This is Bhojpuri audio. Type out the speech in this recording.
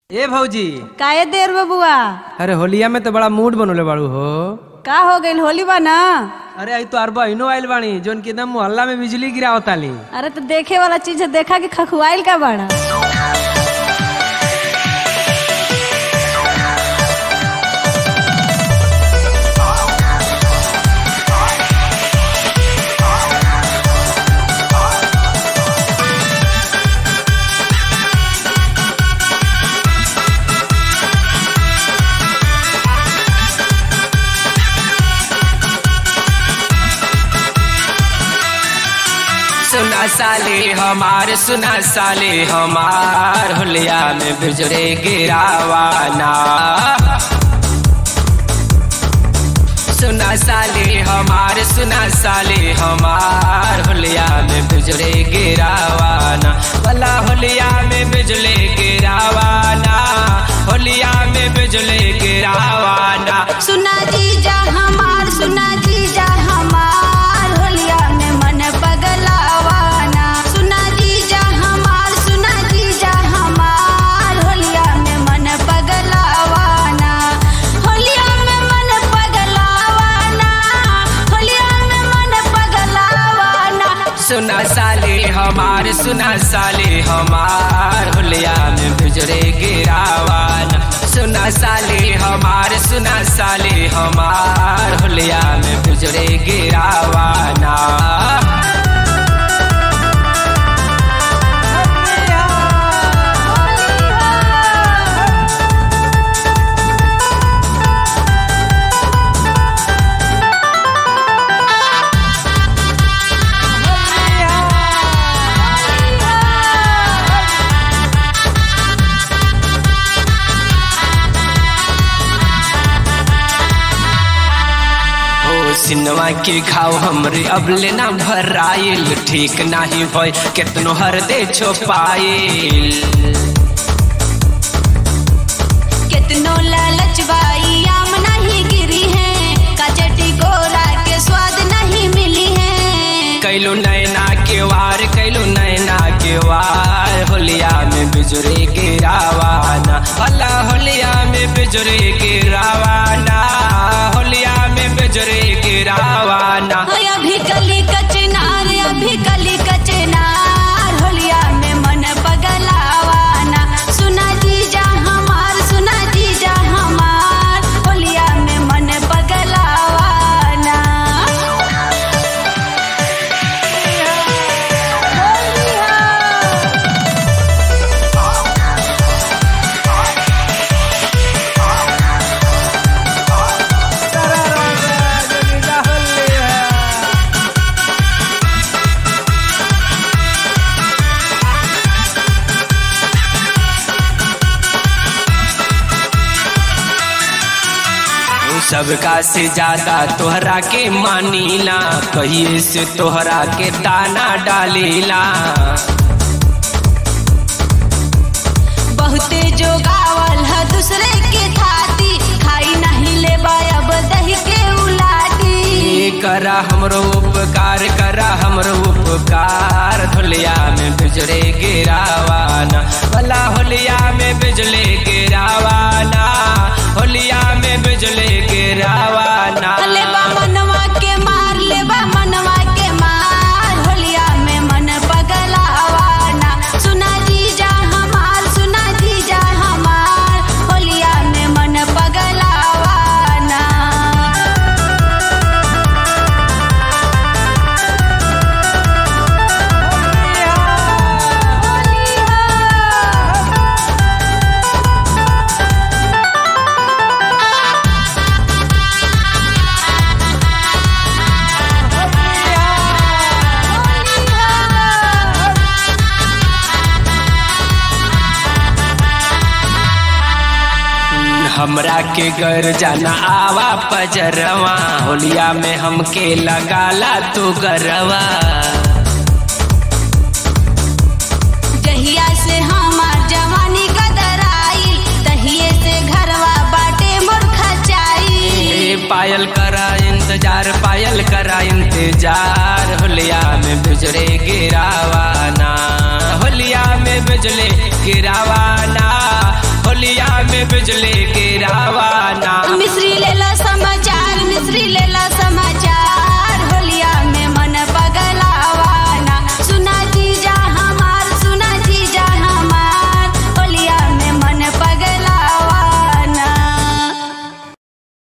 ए भौजी काहे देर बबुआ अरे होलिया में तो बड़ा मूड बनोले बाड़ू हो का हो गइल होली बा ना अरे आई तो अरबा इनो आइल बानी जोन की एकदम मोहल्ला में बिजली गिरावताली अरे तो देखे वाला चीज है देखा कि खखुआइल का बड़ा सुना साले हमार सुना साले हमार होलिया में बिजरे गिरावाना सुना साले हमार सुना साले हमार होलिया में बिजरे गिरावाना भला होलिया में बिजली गिरावाना होलिया में बिजली गिरावाना सुना जीजा हमार सुना जीजा हमार होलिया में मन पगलावाना सुना जीजा हमार सुना जीजा हमार होलिया में मन पगलावाना होलिया में मन पगलावाना होलिया में मन पगलावाना सुना साले हमार सुना साले हमार होलिया में बिजरे गिरावाना सुना साले हमार सुना साले हमार होलिया में बिजरे गिरावाना ओ सिनवा के घाव हमरे अब लेना भराइल ठीक नाही भय केतनो हर दे छुपाइल कितनो लालच बाई आम नहीं गिरी है कचटी गोरा के स्वाद नहीं मिली है कैलू नैना के वार कैलू नैना के वार होलिया में बिजुरे गिरावाना भला होलिया में बिजुरे गिरावाना होलिया में बिजुरे गिरावाना होय अभी कली कचनार अभी कली कचनार होलिया में मन पगलावाना सुना जीजा हमार सुना जीजा हमार होलिया में मन पगलावाना सबका से ज्यादा तोहरा के मानीला कहिए से तोहरा के दाना डालीला बहुते जो गावल है दूसरे के थाती खाई नहीं ले अब दही के उलाटी ए करा हमरो उपकार करा हमरो उपकार होलिया में बिजले गिरावाना भला होलिया में बिजले गिरावाना होलिया में बिजले गिरावाना लेबा मनवा के मार लेबा मनवा के मार होलिया में मन पगलावाना सुना जीजा हमार सुना जीजा हमार होलिया में मन पगलावाना हमरा के घर जाना आवा पजरवा होलिया में हमके लगाला तू गरवा जहिया से हमार जवानी कदराई तहिए से घरवा बाटे मोर खचाई ए पायल करा इंतजार पायल करा इंतजार होलिया में बिजरे गिरावाना होलिया में बिजले गिरावाना बिजली